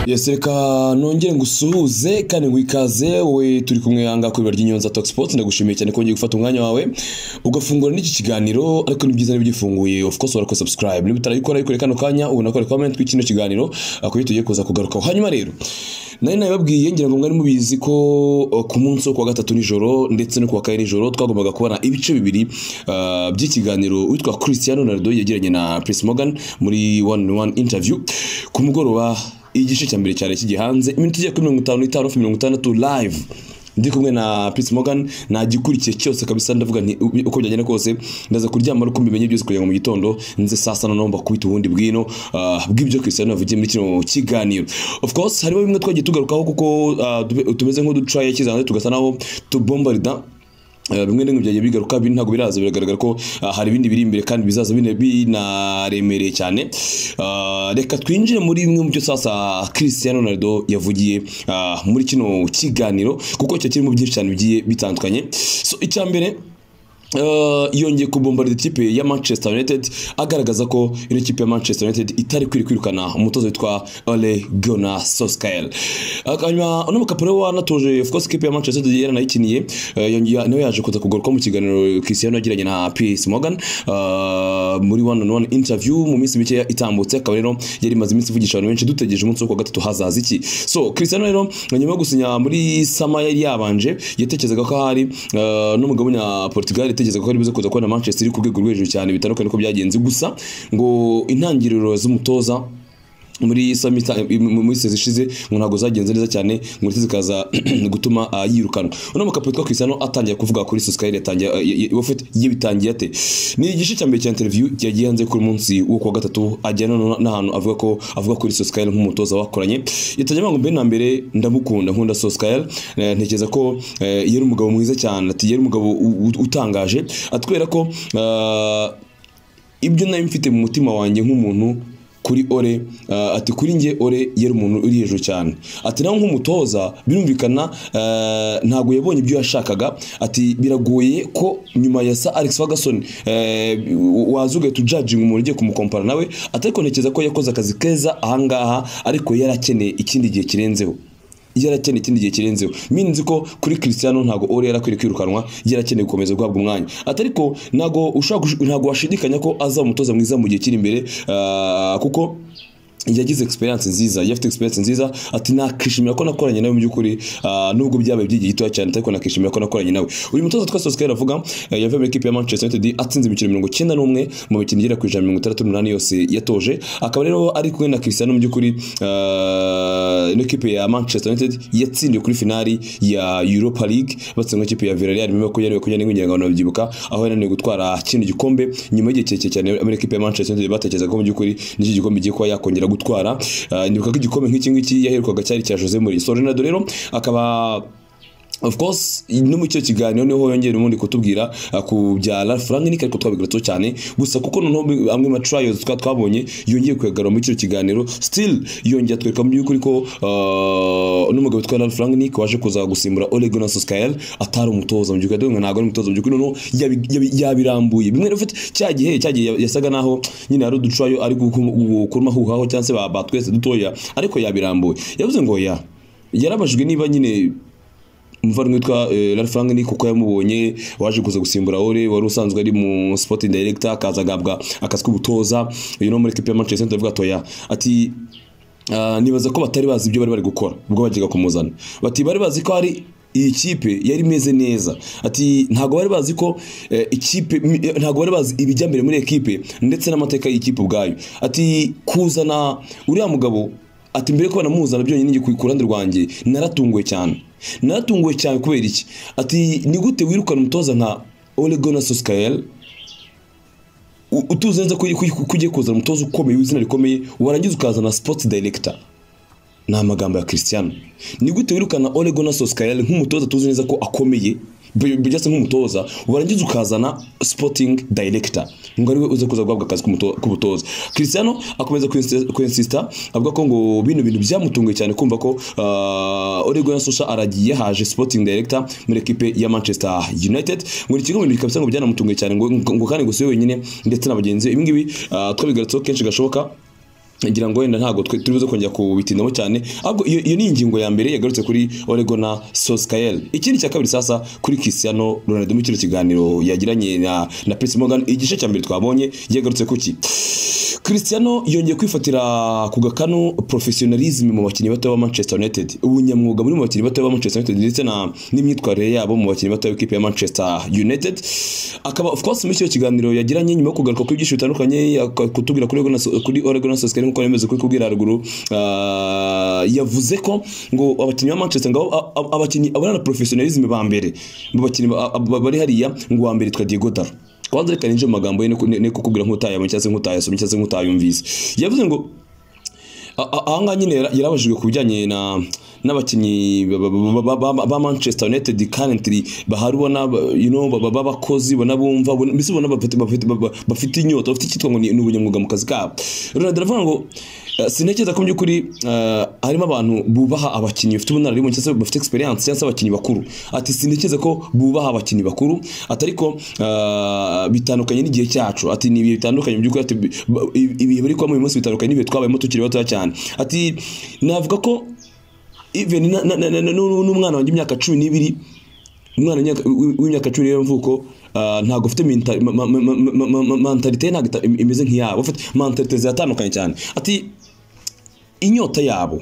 yesi reka nongere ngusuhuze kandi ngo ikaze wowe turi kumwe ahangaha ku ibiro ry'inyonza tokisipoti ndagushimiye cyane ko wongeye gufata umwanya wawe ugafungura n'iki kiganiro ariko ni byiza nibyo ufunguye of course warakora subscribe niba utarayikora yikore kano kanya ubona ko ari comment w'ikino kiganiro akuyo tugiye kuza kugarukaho hanyuma rero nari nabibabwiye ngira ngo mwari mubizi ko uh, ku munsi wo kuwa gatatu nijoro ndetse no kuwa kane nijoro twagombaga kubona ibice bibiri uh, by'ikiganiro witwa Cristiano Ronaldo yagiranye na Piers Morgan muri one on one interview ku mugoroba igice cya mbere cyane kigiye hanze iminota igiye kuri mirongo itanu n'itanu hafi mirongo itandatu live ndi kumwe na Prince Morgan nagikurikiye cyose kabisa ndavuga nti ubi- uko byagenda kose ndaza kuryama ariko mbimenye byose kugira ngo mu gitondo nze saa sita noneho mbakubite ubundi bwino ah, bw'ibyo Cristiano yavugiye muri kino kiganiro of course harimo bimwe twagiye tugarukaho kuko ah, tube- tumeze nk'uduca yakiza hanze tugasa naho tubombarida Eh, bimwe na bimwe byagiye bigaruka bindi ntabwo biraza biragaragara ko ah, hari ibindi biri imbere kandi bizaza bine binaremereye cyane Ah, reka twinjire muri bimwe mu byo sasa Cristiano Ronaldo yavugiye ah, muri kino kiganiro kuko cyo kirimo byinshi cyane bigiye bitandukanye so icya mbere Uh, yongeye kubombarira ikipe ya Manchester United agaragaza ko ino kipe ya Manchester United itari kwiri kwirukana umutoza witwa Ole Gunnar Solskjaer. Ak- Hanyuma uno mukapuro wanatoje of course ikipe ya Manchester United yari nayikiniye eh, yongeye- nawe yaje kuza kugaruka mu kiganiro Cristiano yagiranye na Piers Morgan uh, muri one on one interview mu minsi mike itambutse akaba rero yari imaze iminsi ivugisha abantu benshi dutegereje umunsi wo kuwa gatatu hazaza iki so Cristiano rero nyuma yo gusinya muri sama yari yabanje yatekerezaga ko hari uh, n'umugabo w'umunya Portugal yatekerezaga ko ari buze kuza kubona Manchester iri ku rwego rwo hejuru cyane bitandukanye uko byagenze gusa ngo intangiriro z'umutoza muri samita muri sezi ishize ngo ntabwo zagenze neza cyane ngo ndetse zikaza gutuma ah, yirukanwa uno mukapuro twa Cristiano atangiye kuvuga kuri Solskjaer yatangiye ah, ye- ye- wafite yibitangiye ate ni igice cya mbere cya interview yagiye hanze kuri munsi wo kuwa gatatu ajyana no- n'ahantu avuga ko avuga kuri Solskjaer nk'umutoza bakoranye yatangiye avuga ngo mbere na mbere ndamukunda nkunda Solskjaer Eh, ntekereza ko eh, yari umugabo mwiza cyane ati yari umugabo u- u- utangaje atwereka ko ah, ibyo nayo mfite mu mutima wanjye nk'umuntu kuri ore uh, ati kuri njye ore yari umuntu uri hejuru cyane ati nawe nk'umutoza birumvikana uh, ntabwo yabonye ibyo yashakaga ati biragoye ko nyuma ya sa Alex Ferguson uh, waza ugahita ujajinga umuntu ugiye kumukompara nawe ati ariko ntekereza ko yakoze akazi keza ahangaha ariko yari akeneye ikindi gihe kirenzeho yarakeneye ikindi gihe kirenzeho minzi ko kuri Cristiano ntago Ole yarakwiye kwirukanwa yarakeneye gukomeza guhabwa umwanya ati ariko ntago ushaka ntago washidikanya ko azaba umutoza mwiza mu gihe kiri imbere ah, kuko yagize experience nziza yafite experience nziza ati nakishimira ko nakoranye nawe mu by'ukuri ah, nubwo byabaye byigihe gitoya cyane ariko nakishimira ko nakoranye nawe uyu mutoza twese Solskjaer avuga eh, yavuye muri ekipe ya Manchester United atsinze imikino mirongo icyenda n'umwe mu mikino igera ku ijana na mirongo itandatu n'umunani yose yatoje akaba rero ari kumwe na Cristiano mu by'ukuri ah, ino kipe ya Manchester United yatsindiwe kuri finali ya Europa League batsinze n'ikipe ya Villarreal nyuma y'uko yari kunyana n'ingwingira ngo babyibuka aho yananiwe gutwara kino gikombe nyuma y'igihe kirekire cyane muri ekipe ya Manchester United batekerezaga ko mu by'ukuri n'iki gikombe giye kuba yakongera gutwara Ah, ndibuka ko igikombe nk'iki ngiki yaherukaga cyari cya Jose Mourinho so Ronaldo rero akaba Of course no mu cyo kiganiro niho yongera ubundi kutubwira uh, ku bya Ralph Rangnick ariko twabigarutseho cyane gusa kuko noneho bi- amwe ma trials twa twabonye yongeye kuyagarura muri cyo kiganiro still yongeye atwereka mu by'ukuri ko uh, n'umugabo witwa Ralph Rangnick waje kuza gusimbura Ole Gunnar Solskjaer atari umutoza mu by'ukuri ndavuga ntabwo ari umutoza mu by'ukuri noneho yabi- yabi- yabirambuye bimwe rero ufite cya gihe cya gihe yasaga naho nyine hari uducayo ari gukumahuhaho cyangwa se ba- batwese dutoya ariko yabirambuye yavuze ngo ya yarabajijwe niba nyine umuvandimwe witwa eh, Ralph Rangnick kuko yamubonye waje kuza gusimbura Ole wari usanzwe ari mu sporting director akaza agabwa akazi k'ubutoza uyu no muri equipe ya Manchester United avuga atoya ati ah, nibaza ko batari bazi ibyo bari bari gukora ubwo bagiye kumuzana bati bari bazi ko hari iyi kipe yari imeze neza ati ntabwo bari bazi ko eh, ikipe mi- eh, ntabwo bari bazi ibijya mbere muri ekipe ndetse n'amateka y'ikipe ubwayo ati kuzana uriya mugabo ati mbere ko banamuzana byonyine njye ku ku ruhande rwanjye naratunguwe cyane naratunguwe cyane kubera iki ati ni gute wirukana umutoza nka Ole Gunnar Solskjaer u- utuzi neza ko ko- ko ugiye kuzana umutoza ukomeye w'izina rikomeye warangiza ukazana sports director ni amagambo ya Cristiano ni gute wirukana Ole Gunnar Solskjaer nk'umutoza tuzi neza ko akomeye bi- bijya se nk'umutoza warangiza ukazana sporting director ngo ariwe uze kuza guhabwa akazi k'umuto- k'ubutoza Cristiano akomeza kwinsi- kwinsista avuga ko ngo bino bintu byamutunguye cyane kumva ko uh, Ole Gunnar Solskjaer aragiye haje sporting director muri ekipe ya Manchester United ngo ni kimwe mu bintu kabisa ngo byanamutunguye cyane ngo ngo kandi gusa we wenyine ndetse na bagenzi be ibi ngibi uh, twabigarutseho kenshi gashoboka ngira ngo wenda ntabwo twe turi buze kongera kubitindaho cyane ahubwo iyo iyo ni ingingo ya mbere yagarutse kuri Oregon na Soskael ikindi cya kabiri sasa kuri Cristiano Ronaldo mu kino kiganiro yagiranye na na Piers Morgan igice cya mbere twabonye yagarutse kuki Cristiano yongeye kwifatira ku gakano professionalism mu bakinnyi bato ba Manchester United ubunyamwuga muri mu bakinnyi bato ba Manchester United ndetse na n'imyitwarire yabo mu bakinnyi bato b'ikipe ya Manchester United akaba of course muri icyo kiganiro yagiranye nyuma yo kugaruka kuri byinshi bitandukanye ak- kutubwira kuri Oregon na So- kuri Oregon na Soskael nk'uko nemeze kuri kubwira haruguru ah, yavuze ko ngo abakinnyi ba Manchester ngo a- a- abakinnyi abana professionalism ba mbere mu bakinnyi ba- ba- bari hariya ngo wa mbere twa Diego Dalo kwanza reka ninjire mu magambo ye ne- ne ne kukubwira nk'utayabonye cyangwa se nk'utayasomye cyangwa se nk'utayumvise yavuze ngo a- a- aha ngaha nyine yara- yarabajijwe ku bijyanye na n'abakinnyi ba- ba- ba- ba- ba- ba manchester united currently bahari ubona ba- you know, ba- ba- b'abakozi ubona bumva ubona- mbese ubona bafite- bafite ba- ba- bafite inyota bafite icyitwa ngo ni ni ubunyamwuga mu kazi kabo ronald aravuga ngo eh, sintekereza ko mu by'ukuri eh, harimo abantu bubaha abakinnyi bafite ubunararibonye cyangwa se bafite experience cyangwa se abakinnyi bakuru ati sintekereza ko bubaha abakinnyi bakuru ati ariko eh, bitandukanye n'igihe cyacu ati ni ibihe bitandukanye mu by'ukuri ati bi- ba- ibi- ibihe bari kubamo uyu munsi bitandukanye n'ibihe twabayemo tukiri batoya cyane ati navuga ko even na- na- na- na- na- n'u- n'umwana wanjye imyaka cumi n'ibiri umwana w'imyaka- w'i- w'imyaka cumi n'ibiri y'amavuko ah, ntabwo ufite mentalite ye ntabwo ita- im- imeze nk'iyabo ufite mentalite ziratandukanye cyane ati inyota yabo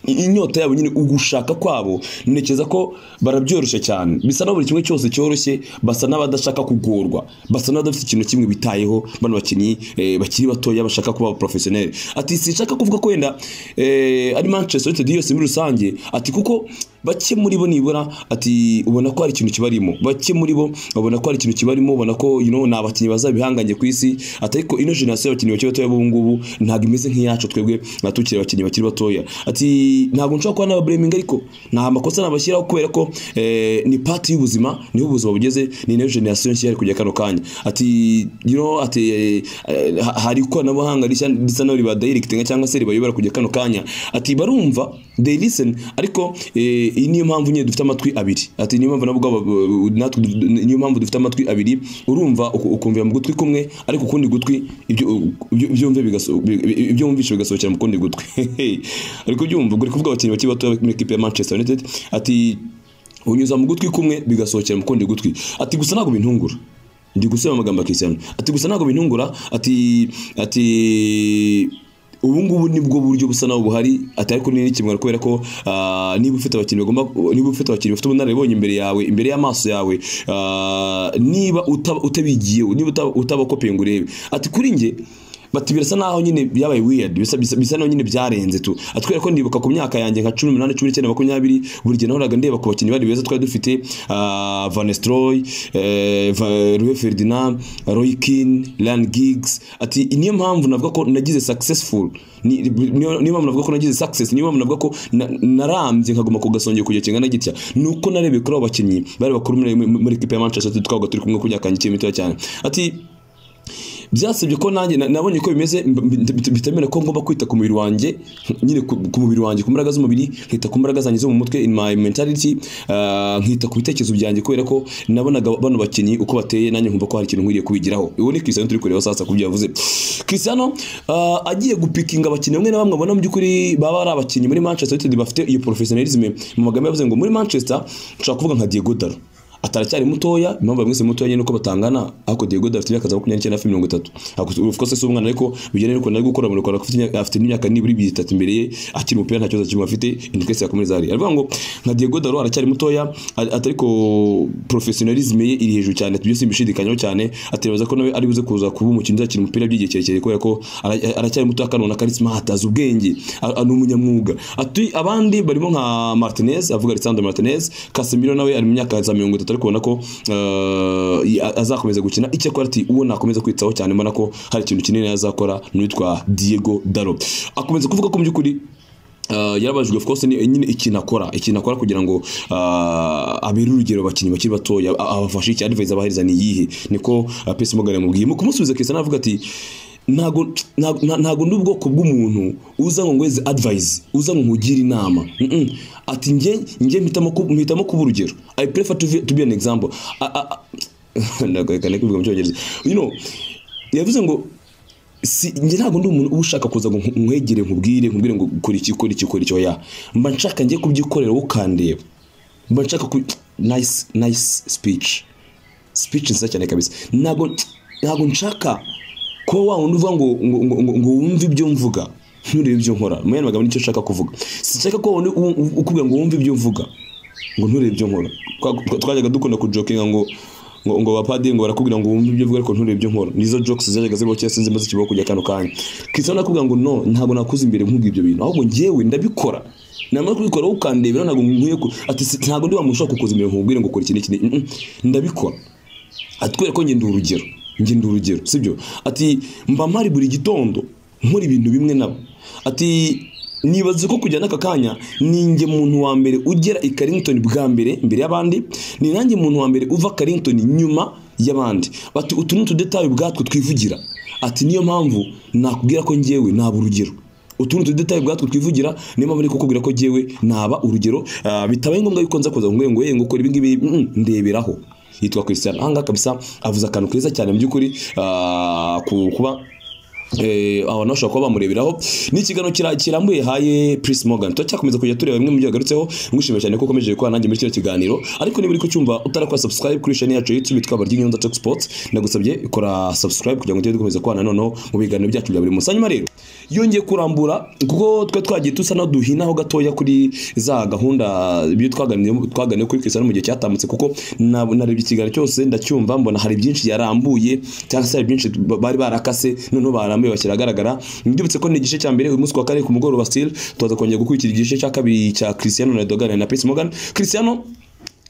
i- inyota yabo nyine ugushaka kwabo ntekereza ko barabyoroshya cyane bisa naho buri kimwe cyose cyoroshye basa n'abadashaka kugorwa basa n'abadafite ikintu kimwe bitayeho bano bakinnyi eh, bakiri batoya bashaka kuba professionel ati sinshaka kuvuga ko wenda eh, ari Manchester United yose muri rusange ati kuko bake muri bo nibura ati ubona ko hari ikintu kibarimo bake muri bo ubona ko hari ikintu kibarimo ubona ko you know, ni abakinnyi bazabihangange ku isi ati ariko ino generasiyo y'abakinnyi bakiri batoya b'ubu ngubu ntabwo imeze nk'iyacu twebwe na tukiri abakinnyi bakiri batoya ati ntabwo nshobora kuba nababreminga ariko nta makosa nabashyiraho kubera ko eh, ni pati y'ubuzima niho ubuzima bugeze ni nayo generasiyo nshya yari kujya kano kanya ati you know, ati eh, eh, ha- hari ikoranabuhanga rishya risa naho ribadayirekitinga cyangwa se ribayobora kujya kano kanya ati barumva they listen ariko eh, iyi niyo mpamvu nyine dufite amatwi abiri ati niyo mpamvu nabo ubwabo, eh, natwe du- du- niyo mpamvu dufite amatwi abiri urumva uku- ukumvira mu gutwi kumwe ariko ukundi gutwi ibyo ibyo- ibyo wumva bigaso- bi- ibyo wumvishe bigasohokera mu kundi gutwi ariko byumva uri kuvuga abakinnyi bakiri bato muri ekipe ya Manchester United ati unyuza mu gutwi kumwe bigasohokera mu kundi gutwi ati gusa ntabwo bintungura ndi gusubira mu magambo ya Cristiano ati gusa ntabwo bintungura ati ati ubu ngubu nibwo buryo busa naho buhari atari kuri nini kimwe kubera ko ah, niba ufite abakinnyi bagomba niba ufite abakinnyi bafite ubunararibonye imbere yawe imbere y'amaso yawe ah, niba uta- utabigiyeho niba uta- utabakopeye ngo urebe ati kuri nge bati birasa naho nyine byabaye weird bisa bisa, bisa naho nyine byarenze tu atwera ko ndibuka ku myaka yanjye nka 18 19 makumyabiri buri gihe nahoraga ndeba ku bakinnyi bari beza twari dufite ah, Van Nistelrooy eh, Va- Rio Ferdinand Roy Keane Ryan Giggs ati niyo mpamvu navuga ko nagize successful Ni- niyo niyo mpamvu navuga ko nagize success niyo mpamvu navuga ko na- narambye nkaguma ku gasongero kujya kingana gitya nuko narebye kuri abo bakinnyi bari bakuru muri- muri muri equipe ya Manchester United twabaga turi kumwe kujya kanya kimwe cyane ati byasabye ko nanjye na- nabonye ko bimeze mb- mb- bitemera ko ngomba kwita ku mubiri wanjye nyine ku ku mubiri wanjye ku mbaraga z'umubiri nkita ku mbaraga zanjye zo mu mutwe in my mentality ah, nkita ku bitekerezo byanjye kubera ko nabonaga bano bakinnyi uko bateye nanjye nkumva ko hari ikintu nkwiriye kubigiraho ubu ni Cristiano turi kureba sasa kubyo yavuze Cristiano ah, agiye gupikinga abakinnyi bamwe na bamwe abona mu by'ukuri baba ari abakinnyi muri Manchester United bafite iyo professionalism mu magambo yavuze ngo muri Manchester nshobora kuvuga nka Diego Dalo ataracyari mutoya impamvu bamwise mutoya nuko batangana ariko Diego Dalo afite imyaka za 29 hafi 30 Ako- of course si umwana ariko bijyanye nuko nari gukora mu Rwanda afite imyaka- afite imyaka niburi bitatu imbere ye akiri umupira nta kibazo kimwe afite indikwese yakomeza ari aravuga ngo nka Diego Dalo aracyari mutoya a- atariko professionalism ye iri hejuru cyane tubyo simbishidikanyaho cyane atekereza ko nawe ari buze kuza kuba umukinnyi uzakina umupira by'igihe kirekire kubera ko ara- aracyari mutoya kandi ubona ko ari smart azi ubwenge a- a- ni umunyamwuga ati abandi barimo nka Martinez avuga Alessandro Martinez Casemiro nawe ari mu myaka za 30 ariko ubona ko eh, i- a- azakomeza gukina icyakora ati uwo nakomeza kwitaho cyane mbona ko hari ikintu kinini azakora n'uwitwa Diego Dalo akomeza kuvuga ko mu by'ukuri Uh, yarabajijwe of course ni- nyine ikintu akora ikintu akora kugira ngo uh, abere urugero abakinnyi bakiri batoya a- abafashe iki advice abahiriza ni iyihe niko uh, Piers Morgan yamubwiye mu kumusubiza Cristiano avuga ati ntago ntago- nta- ntago ndi ubwoko bw'umuntu uza ngo ngweze advice uza ngo nkugire inama Mm-mm. ati njye njye mpitamo ku- mpitamo kuba urugero i prefer to, be- to be an example A- a- a- ndagaragara kubivuga mu cyongereza you know yavuze ngo si njye ntabwo ndi umuntu uba ushaka kuza ngo nkwegere nkubwire nkubwire ngo kora iki kora iki kora icyo ya mba nshaka ngiye kubyikorera wowe ukandeba mba nshaka ku nayisi nayisi sipici sipici nziza cyane kabisa ntabwo ntabwo nshaka kuba wa wundi uvuga ngo ngo ngo ngo- ngo wumve ibyo mvuga nturebe ibyo nkora mu yandi magambo nicyo nshaka kuvuga sinshaka ko wa wundi u- u- ukubwira ngo wumve ibyo mvuga ngo nturebe ibyo nkora Twa- twa- twajyaga dukunda kujokinga ngo ngo ngo abapadiri ngo barakubwira ngo wumve ibyo uvuga ariko nturebe ibyo nkora nizo jokes zajyaga zibaho kera sinzi maze kibaho kujya kano kanya Cristiano nakubwira ngo no ntabwo nakuze imbere nkubwira ibyo bintu ahubwo njyewe ndabikora namara kubikora wowe ukandebera ntabwo nkwiye ku ati si- ntabwo ndi wa muntu ushaka kukuza imbere nkubwire ngo kora iki n'iki n'iki. Mm, mm, ndabikora atwereka ko ngenda urugero ngenda urugero sibyo ati mba mpari buri gitondo nkora ibintu bimwe nabo ati nibaze ko kujya n'aka kanya ninjye muntu wa mbere ugera i Carrington bwa mbere imbere y'abandi ni nanjye muntu wa mbere uva Carrington nyuma y'abandi bati utu ni utudetayi ubwatwo twivugira ati niyo mpamvu nakubwira ko njyewe naba urugero utundi tudetaye ubwatwo twivugira niyo mpamvu niko kukubwira ko jyewe naba urugero ah, bitabaye ngombwa yuko nza kuza ngo ngo ngo ukora ibi ngibi mm, ndeberaho yitwa Christian ahangaha kabisa avuze akantu keza cyane mu by'ukuri ah, ku kuba eh, abantu bashobora kuba bamureberaho ni ikiganiro kira- kirambuye haye Pris Morgan turacyakomeza kujya tureba bimwe mu byo yagarutseho ngushimira cyane ko ukomeje gukorana nanjye muri kino kiganiro ariko niba uri kucyumva utarakora subscribe kuri channel yacu ya YouTube twaba ry'inyonza Talk Sports ndagusabye kora subscribe kugira ngo tujye dukomeza kubana noneho mu biganiro byacu bya buri munsi hanyuma rero yongeye kurambura kuko twe twagiye dusa naho duhinaho gatoya kuri za gahunda ibyo twaganiye twaganiye kuri Cristiano mu gihe cyatambutse kuko na- narebye ikiganiro cyose ndacyumva mbona hari byinshi yarambuye cyangwa se hari byinshi ba- bari barakase noneho barambuye bashyira ahagaragara ndibutse ko ni igice cya mbere uyu munsi wa kane ku mugoroba still tuza kongera gukurikira igice cya kabiri cya Cristiano Ronaldo aganira na Piers Morgan Cristiano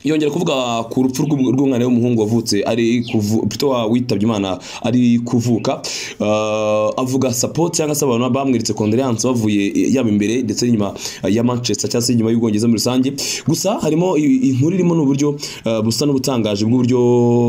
yongera kuvuga ku rupfu rw'um- rw'umwana w'umuhungu wavutse ari kuvu pito witabye imana ari kuvuka Ah, avuga support cyangwa se abantu bamweretse condoleance bavuye eh, yaba imbere ndetse n'inyuma eh, ya Manchester cyangwa se inyuma y'Ubwongereza muri rusange gusa harimo i- inkuru irimo n'uburyo eh, busa n'ubutangaje bw'uburyo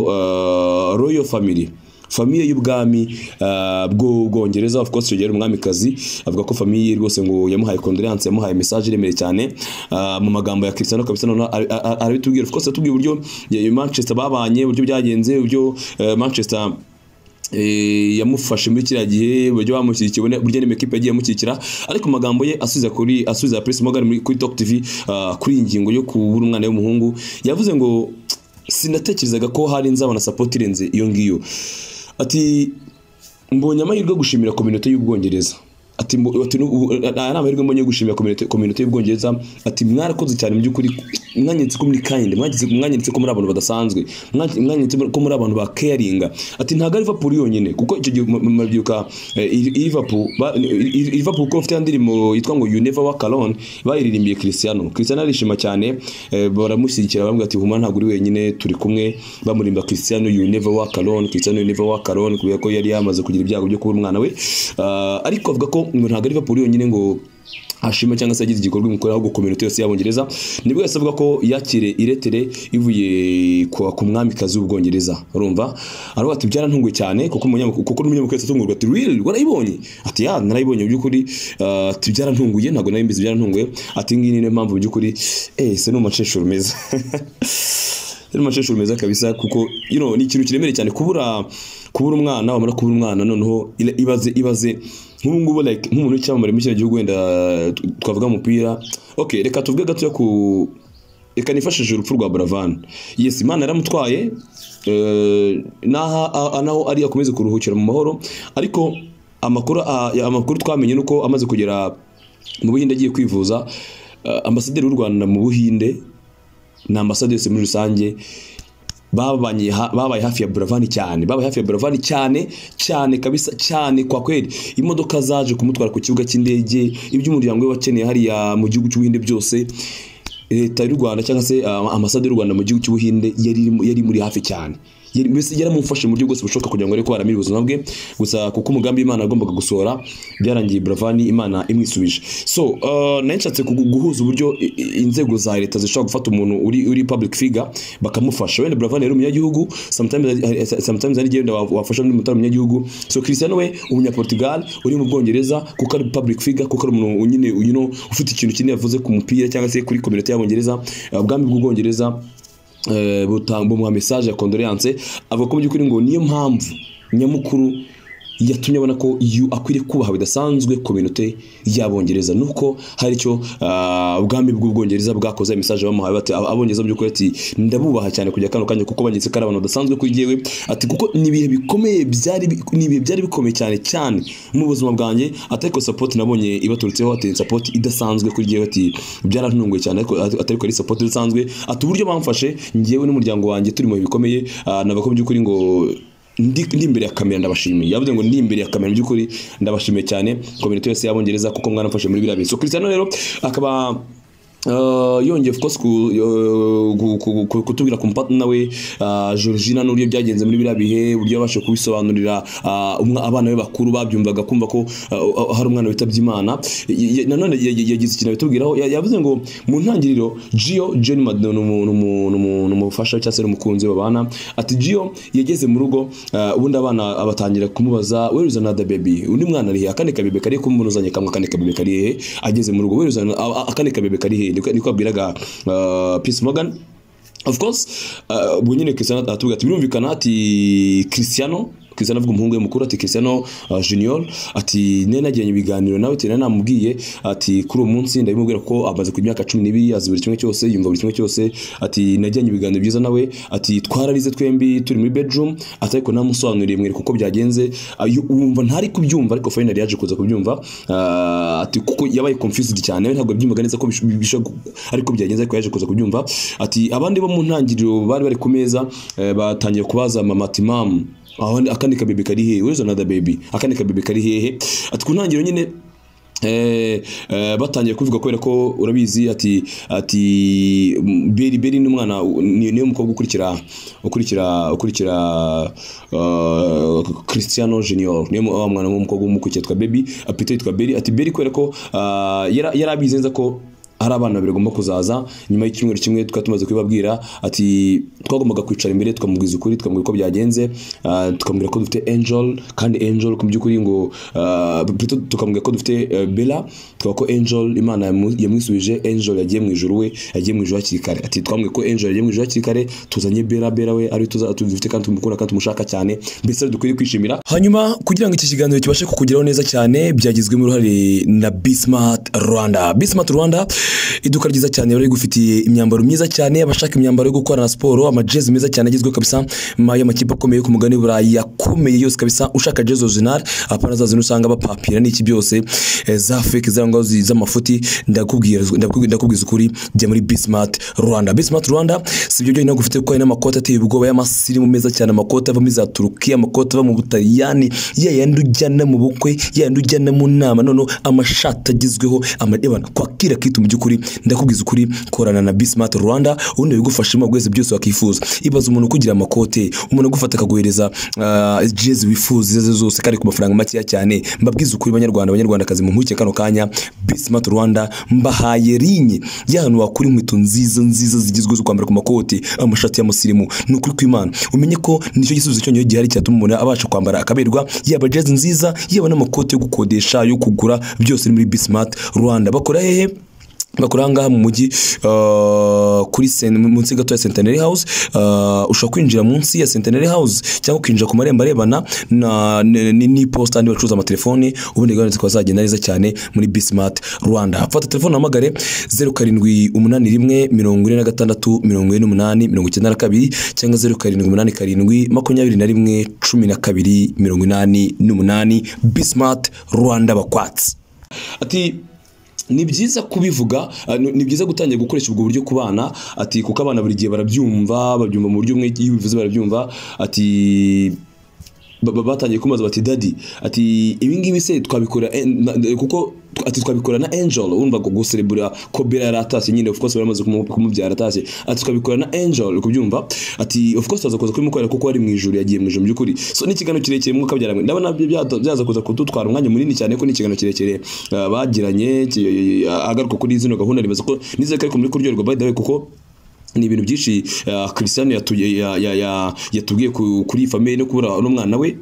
eh, royal family famiye y'ubwami ah, bw'ubwongereza of course yogera umwamikazi avuga ko famiye ye rwose ngo yamuhaye condolence yamuhaye message iremeye cyane ah, mu magambo ya Cristiano kabisa noneho ari- ari- arabitubwira of course atubwiye uburyo ya- Manchester babanye uburyo byagenze uburyo eh, Manchester eh, yamufashe muri kiriya gihe uburyo bamushyigikiye ubona- burya n'imikipe yagiye amushyigikira ariko amagambo ye asubiza kuri asubiza Prince Morgan muri- kuri Talk TV ah, kuri iyi ngingo yo kubura umwana w'umuhungu yavuze ngo sinatekerezaga ko hari nzabona support irenze iyo ngiyo ati mbonye amahirwe yo gushimira kominote y'ubwongereza ati mbo- ati n'ubu- aya ni amahirwe mbonye yo gushimira kominote kominote y'ubwongereza ati mwarakoze cyane mu by'ukuri mwanyeretse ko muri kind mwanyeretse mwanyeretse ko muri abantu badasanzwe mwa- mwanyeretse ko muri abantu ba caringa ati ntago ari Liverpool yonyine kuko icyo gihe mu- mu- mabyibuka eh, i- i- Liverpool ba- i- i- Liverpool ko bafite ya ndirimbo yitwa ngo you never walk alone bayiririmbiye Cristiano Cristiano arishima cyane eh, baramushyigikira bamwe ati huma ntabwo uri wenyine turi kumwe bamurimba Cristiano you never walk alone Cristiano you never walk alone kubera ko yari yamaze kugira ibyago byo kubura umwana we Ah, ariko avuga ko ngo ntabwo ari Liverpool yonyine ngo ashima cyangwa se yagize igikorwa imukorera ahubwo kominote yose y'abongereza nibwo yahise avuga ko yakire iretere ivuye kwa- ku mwamikazi w'ubwongereza urumva aravuga ati byarantunguye cyane kuko umunyamakuru kuko n'umunyamakuru yahise atungurwa ati really warayibonye ati ya narayibonye mu by'ukuri Ah, ati byarantunguye ntabwo nari mbizi byarantunguye ati ngiyi ni niyo mpamvu mu by'ukuri eh se ni umukecuru meza yari umukecuru meza kabisa kuko you know, ni ikintu kiremereye cyane kubura kubura umwana wamara kubura umwana noneho ila- ibaze ibaze nk'ubu ngubu like nk'umuntu w'icyamamare muri kino gihugu wenda t- twavuga umupira okay reka tuvuge gatoya ku reka nifashishe urupfu rwa Buravan yes imana yaramutwaye eh, n'aha- a- a- naho ari akomeze kuruhukira mu mahoro ariko amakuru a- ya- amakuru twamenye nuko amaze kugera mu Buhinde agiye kwivuza eh, ambasaderi w'u Rwanda mu Buhinde na ambasaderi yose muri rusange babanye ha- babaye hafi ya Buravani cyane babaye hafi ya Buravani cyane cyane kabisa cyane kwa kweli imodoka zaje kumutwara ku kibuga cy'indege ibyo umuryango we wakeneye hariya mu gihugu cy'ubuhinde byose leta y'u Rwanda cyangwa se uh, ambasade y'u Rwanda mu gihugu cy'ubuhinde yari irimo- yari muri hafi cyane Yari- mbese yaramumfashe mu buryo bwose bushoboka kugira ngo areke aramire ubuzima bwe gusa kuko umugambi Imana yagombaga gusohora byarangiye Buravani Imana imwisubije so uh, nari nshatse kugu- guhuza uburyo i- i- inzego za leta zishobora gufata umuntu uri uri public figure bakamufasha wenda Buravan yari umunyagihugu sometimes sometimes ari genda wafasha undi mutari umunyagihugu so Cristiano we umunya Portugal uri mu Bwongereza kuko ari public figure kuko ari umuntu nyine you know ufite ikintu kinini yavuze ku mupira cyangwa se kuri community y'abongereza uh, ubwami bw'ubwongereza eh, buta- bumuha message ya condolence avuga ko mu by'ukuri ngo niyo mpamvu nyamukuru yatumye abona ko yu akwiriye kubaha bidasanzwe ku minute y'abongereza nuko hari icyo ah, ubwami bw'ubwongereza bwakoze mesaje bamuhaye bati "Aba- abongereza by'ukuri ati ndabubaha cyane kujya kano kanya kuko banyitse ko ari abantu badasanzwe kuri jyewe ati kuko ni ibihe bikomeye byari bi- ni ibihe byari bikomeye cyane cyane mu buzima bwanjye ati ariko support nabonye ibaturutseho ati support idasanzwe kuri jyewe ati byarantunguye cyane ariko ati ariko ari support idasanzwe ati uburyo bamfashe njyewe n'umuryango wanjye turi mu bihe bikomeye ah, navuga ko by'ukuri ngo ndi, ndi imbere ya kamera ndabashimiye yavuze ngo ndi imbere ya kamera mu by'ukuri ndabashimiye cyane komite yose y'abongereza kuko mwaramfashe muri biriya bintu so Cristiano rero akaba Uh, yongeye of course ku- yo- gu- ku- ku- kutubwira ku mupatana we uh, Georgina n'uburyo byagenze muri biriya bihe uburyo yabashije kubisobanurira uh, umwa- abana be bakuru babyumvaga kumva ko uh, hari umwana witabye Imana Y- y- nanone ya- ya- yagize ikintu abitubwiraho Ya- yavuze ngo mu ntangiriro Gio John Madden ni umu- ni umu- ni umu- ni umufasha cyangwa se ni umukunzi we babana ati Gio yageze mu rugo uh, ubundi abana abatangira kumubaza where is another baby undi mwana ari he akandi kabebe kari kumuzanye kamwe akandi kabebe kari he ageze mu rugo where is an- a- a- akandi kabebe kari he niko niko abwiraga uh, Peace Morgan of course uh, ubwo nyine Cristiano atubwira ati birumvikana ati Cristiano Cristiano avuga umuhungu we mukuru ati Cristiano uh, Junior ati nari nagiranye ibiganiro nawe ati nari namubwiye ati kuri uwo munsi ndabimubwira ko amaze ku myaka cumi n'ibiri azi buri kimwe cyose yumva buri kimwe cyose ati nagiranye ibiganiro byiza nawe ati twararize twembi turi muri bedroom ati ariko namusobanuriye mwereka uko byagenze ayo wumva ntari kubyumva ariko finally yaje kuza kubyumva Ah, ati kuko yabaye confused cyane we ntabwo yabyumvaga neza ko bish- bisha ariko byagenze ariko yaje kuza kubyumva ati abandi bo mu ntangiriro bari bari ku meza eh, batangiye kubaza mama ati mam abandi- akandi kabebe kari hehe where's another baby akandi kabebe kari hehe ati ku ntangiriro nyine Eh, eh, batangiye kuvuga kubera ko urabizi ati ati mm, beri beri ni umwana ni niwe mukobwa ukurikira ukurikira ukurikira uh, Cristiano Junior niwe mu- wa mwana w'umukobwa w'umukobwa yitwa Baby apite yitwa Beri ati Beri kubera ko ah, yara- yari abizi neza ko hari abana babiri bagomba kuzaza nyuma y'icyumweru kimwe tukaba tumaze kubibabwira ati twagombaga kwicara imbere tukamubwiza ukuri tukamubwira uko byagenze ah, tukamubwira ko dufite angel kandi angel mu by'ukuri ngo ah, plutôt tukamubwira ko dufite eh, bella tukaba ko angel imana yamu- yamwisubije angel yagiye mu ijuru we yagiye mu ijuru hakiri kare ati twamubwiye ko angel yagiye mu ijuru hakiri kare tuzanye bella bella we ari tuza dufite kandi tumukunda kandi tumushaka cyane mbese dukwiriye kwishimira hanyuma kugira ngo iki kiganiro kibashe kukugeraho neza cyane byagizwemo uruhare na Bismart Rwanda Bismart Rwanda iduka ryiza cyane bari gufitiye imyambaro myiza cyane abashaka imyambaro yo gukorana siporo amajezi meza cyane agezweho kabisa ma- y'amakipe akomeye yo ku mugani w'Uburayi akomeye yose kabisa ushaka jezi original apana za zino usanga bapapira n'iki byose eh, za fake za ngo zi- z'amafuti ndakubwira ndakubwira- ndakubwiza ukuri jya muri Bismart Rwanda Bismart Rwanda sibyo byonyine ahubwo ufite kuko hari n'amakoti ateye ubwoba y'amasirimu meza cyane amakoti ava muri za Turukiya amakoti ava mu Butaliyani ya yandi ujyana mu bukwe ya yandi ujyana mu nama noneho amashati agezweho amadebana kwakira kitu mu by'ukuri ndakubwiza ukuri korana na Bismart Rwanda ubundi bigufashamo bwese byose wakifuza ibaza umuntu kugira amakote umuntu agufata akaguhereza ah, jezi wifuza izo arizo zose kandi ku mafaranga makeya cyane mbabwiza ukuri banyarwanda abanyarwandakazi mu nkurikije kano kanya Bismart Rwanda mbahaye rinye y'ahantu wakura inkweto nziza nziza zigezweho zo kwambara ku makoti amashati y'amusirimu ni ukuri kw'imana umenye ko nicyo gisubizo cyonyine gihari cyatuma umuntu abasha kwambara akaberwa yaba jezi nziza yaba n'amakoti yo gukodesha yo kugura byose ni muri Bismart Rwanda bakora hehe bakora ahangaha mu mujyi uh, kuri sen- munsi gato ya Centenary House uh, ushobora kwinjira munsi ya Centenary House cyangwa ukinjira ku marembo arebana na ni- ni- n'iposita n'andi bacuruza amatelefoni ubundi gahunda zikaba zagenda neza cyane muri Bismart Rwanda fata telefone uhamagare zeru karindwi umunani rimwe mirongo ine na gatandatu mirongo ine n'umunani mirongo icyenda na kabiri cyangwa zeru karindwi umunani karindwi makumyabiri na rimwe cumi na kabiri mirongo inani n'umunani Bismart Rwanda bakwatsi ati ni byiza kubivuga ah, ni ni byiza gutangira gukoresha ubwo buryo ku bana ati kuko abana buri gihe barabyumva babyumva mu buryo bumwe iyo ubivuze barabyumva ati ba- ba- batangiye kumubaza bati dadi ati ibi ngibi se twabikora eh, na- na- kuko tw- ati twabikora na angel wumva ngo guserebura ko bera yaratashye nyine of course baramaze kumu- kumubyara aratashye ati twabikora na angel kubyumva ati of course tuzaza kuza kubimukorera kuko ari mu ijuru yagiye mu ijuru mu by'ukuri so ni ikiganiro kirekire mwuka byara ndabona byo byata- byaza kuza kudutwara umwanya munini cyane ko ni ikiganiro kirekire ah, bagiranye ki- ah, agaruka kuri zino gahunda nibaza ko nizere ko ariko muri kuryoherwa by the way kuko ni ibintu byinshi ah, Cristiano yatu- ya- ya- ya- yatubwiye ku- kuri iyi famille no kubura n'umwana we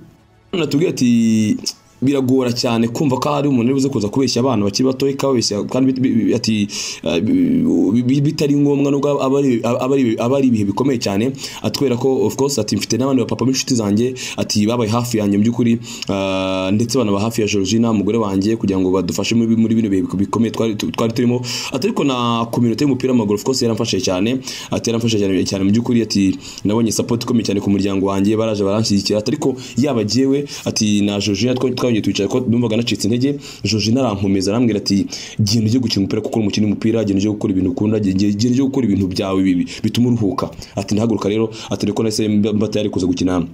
natubwiye ati biragora cyane kumva ko hari umuntu uri buze kuza kubeshya abana bakiri batoya kabeshya kandi bit- bi- bi- ati ah, bi- bi- bitari ngombwa nubwo aba ari- aba ari- aba ari ibihe bikomeye cyane atwereka ko of course ati mfite n'abandi bapapa b'inshuti zanjye ati babaye hafi yanjye mu by'ukuri ah, ndetse banaba hafi ya Georgina umugore wanjye kugira ngo badufashe muri muri bino bihe bikomeye twari tu- twari turimo ati ariko na community y'umupira w'amaguru of course yaramfashije cyane ati yaramfashije cyane cyane mu by'ukuri ati nabonye support ikomeye cyane ku muryango wanjye baraje baranshyigikira ati ariko yaba jyewe ati na Georgina twa- twagiye twicara ko numvaga nacitse intege Georgina arankomeza arambwira ati genda ujye gukina umupira kuko uri umukinnyi w'umupira genda ujye gukora ibintu ukunda genda genda ujye gukora ibintu byawe bibi bituma uruhuka ati ntahaguruka rero ati reko nahise mba mba tayari kuza gukina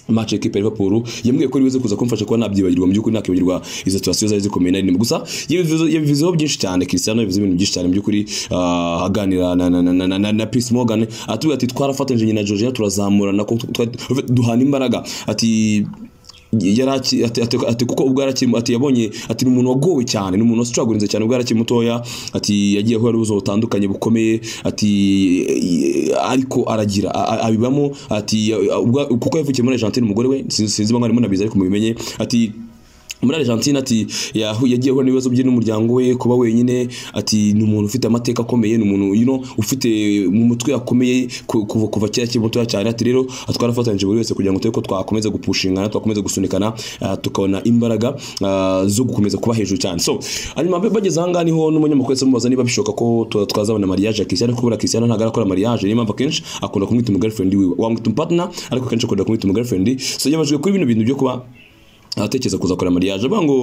match ekipe ya Liverpool yambwiye ko ribuze kuza kumfasha kuba nabyibagirwa mu by'ukuri nakibagirwa izo situation zari zikomeye nari ndimo gusa yabivuze- yabivuzeho byinshi cyane Cristiano yabivuze ibintu byinshi cyane mu by'ukuri ah, aganira na na na na, na, na, na Piers Morgan atubwira ati twarafatanyije nyina Georgia turazamurana ko twa- duhana imbaraga ati yari aki- ati- ati- ati kuko ubwo yari akiri ati yabonye ati ni umuntu wagowe cyane ni umuntu wasucagurinze cyane ubwo yari akiri mutoya ati yagiye ahura n'ubuzo butandukanye bukomeye ati eh, ariko aragira a- a- abibamo ati ya- ubwo- kuko yavukiye muri Argentine umugore we sinzi sinzi bangana arimo nabizi ariko mubimenye ati muri Argentine ati yahu- yagiye ahura n'ibibazo bye n'umuryango we kuba wenyine ati ni umuntu ufite amateka akomeye ni umuntu you know, ufite mu mutwe hakomeye ku- kuva kuva kera akiri mutoya cyane ati rero twarafatanyije buri wese kugira ngo turebe ko twakomeza gupushingana twakomeza gusunikana ah, tukabona imbaraga ah, zo gukomeza kuba hejuru cyane so hanyuma ba- bageze ahangaha niho n'umunyamakuru yahise amubaza niba bishoboka ko tu- twazabona mariage ya Cristiano kubera Cristiano ntabwo arakora mariage niyo mpamvu akenshi akunda kumwita umugirlfriend wiwe wamwita umupartner ariko akenshi akunda kumwita umugirlfriend so yabajwe kuri bino bintu byo kuba atekereza kuza gukora mariage avuga ngo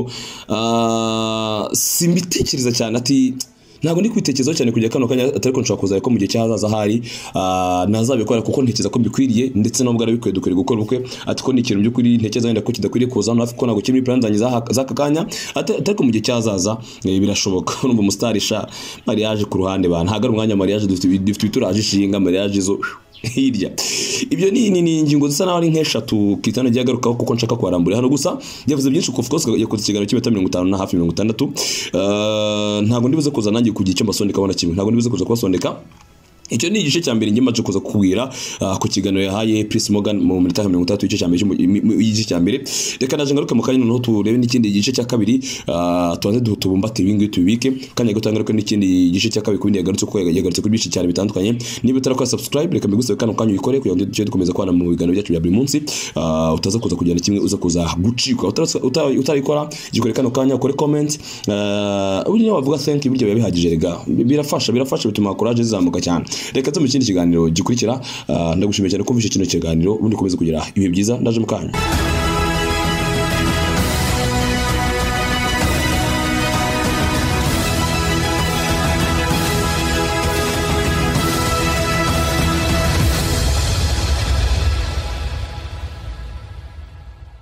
ah, simbitekereza cyane ati ntabwo ndi kwitekerezaho cyane kujya kano kanya atari ko nshobora kuza ariko mu gihe cy'ahazaza hari ah, nazabikora kuko ntekereza ko bikwiriye ndetse nubwo arabikwiye dukwiye gukora ubukwe ati ko ni ikintu by'ukuri ntekereza wenda ko kidakwiriye kuza hano hafi ko ntabwo kiri muri plan zanjye z'aha- z'aka kanya ati- atari ko mu gihe cy'ahazaza eh, birashoboka urumva umusitari sha mariage ku ruhande ba ntabwo ari umwanya wa mariage dufite dufite ibituraje ishinga mariage zo hirya ibyo ni ni- ni ingingo zisa naho ari nk'eshatu kitana agiye agarukaho kuko nshaka kuharambura hano gusa yavuze byinshi of course yakoze ikiganiro cy'iminota mirongo itanu na hafi mirongo itandatu Ah, ntabwo ndibuze kuza nanjye kugira icyo mbasondeka abona kimwe ntabwo ndibuze kuza kubasondeka icyo ni igice cya mbere njye maze kuza kukubwira ah, ku kiganiro yahaye Pris Morgan mu minota ya mirongo itandatu igice cya mbere cy'umu- mi- mi- igice cya mbere reka naje ngaruke mu kanya noneho turebe n'ikindi gice cya kabiri ah, tubanze du- tubumbate ibi ngibi tubibike kandi gato ngaruke n'ikindi gice cya kabiri kubindi yagarutse kuko yagarutse kuri byinshi cyane bitandukanye niba utarakora subscribe reka mbigusabe kano kanya uyikore kugira ngo tujye dukomeza kubana mu biganiro byacu bya buri munsi Ah, utaza kuza kujyana kimwe uza kuza gucikwa Utarasa- uta- utarayikora gikore kano kanya ukore comment Ah, uburyo nawe wavuga thank you buryo biba bihagije rega birafasha birafasha bituma courage zizamuka cyane reka tujye mu kindi kiganiro gikurikira Ah, ndagushimiye cyane kumvisha kino kiganiro ubundi ukomeze kugira ibihe byiza ndaje mu kanya